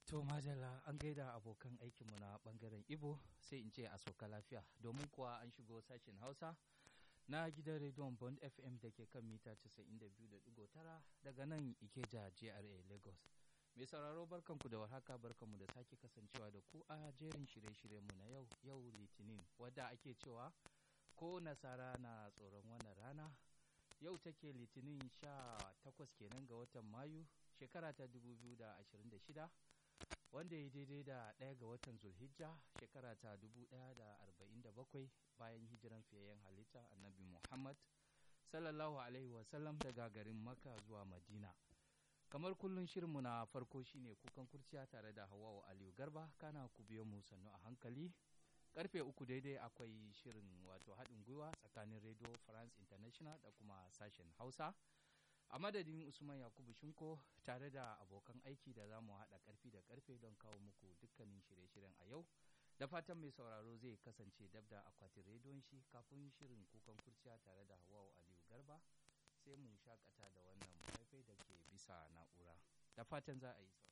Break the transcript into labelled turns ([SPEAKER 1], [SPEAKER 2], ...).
[SPEAKER 1] To Majalla an gaida abokan aikinmu na bangaren Ibo sai in ce a sauka lafiya domin kuwa an shigo sashen Hausa na gidan rediyon Bond FM da ke kan mita 92.9 daga nan Ikeja JRA Lagos. Mai sauraro barkanku da warhaka barkanmu da sake kasancewa da ku a jerin shirye-shiryenmu na yau yau Litinin wadda ake cewa ko nasara na tsoron wannan rana yau take Litinin sha takwas kenan ga watan Mayu shekara ta 2026 wanda ya daidai da ɗaya ga watan zulhijja shekara ta 1047 bayan hijiran fiyayyen halitta annabi muhammad sallallahu alaihi wasallam daga garin makka zuwa madina kamar kullum shirinmu na farko shine kukan kurciya tare da hawawa aliyu garba kana ku biyo mu sannu a hankali karfe uku daidai akwai shirin wato haɗin gwiwa tsakanin radio france international da kuma sashen hausa a madadin usman yakubu shinko tare da abokan aiki da za mu haɗa ƙarfi da ƙarfe don kawo muku dukkanin shirye-shiryen a yau da fatan mai sauraro zai kasance dab da akwatin rediyon shi kafin shirin kukan kurciya tare da hawawu aliyu garba sai mu shakata da wannan faifai da ke bisa na'ura da fatan za a yi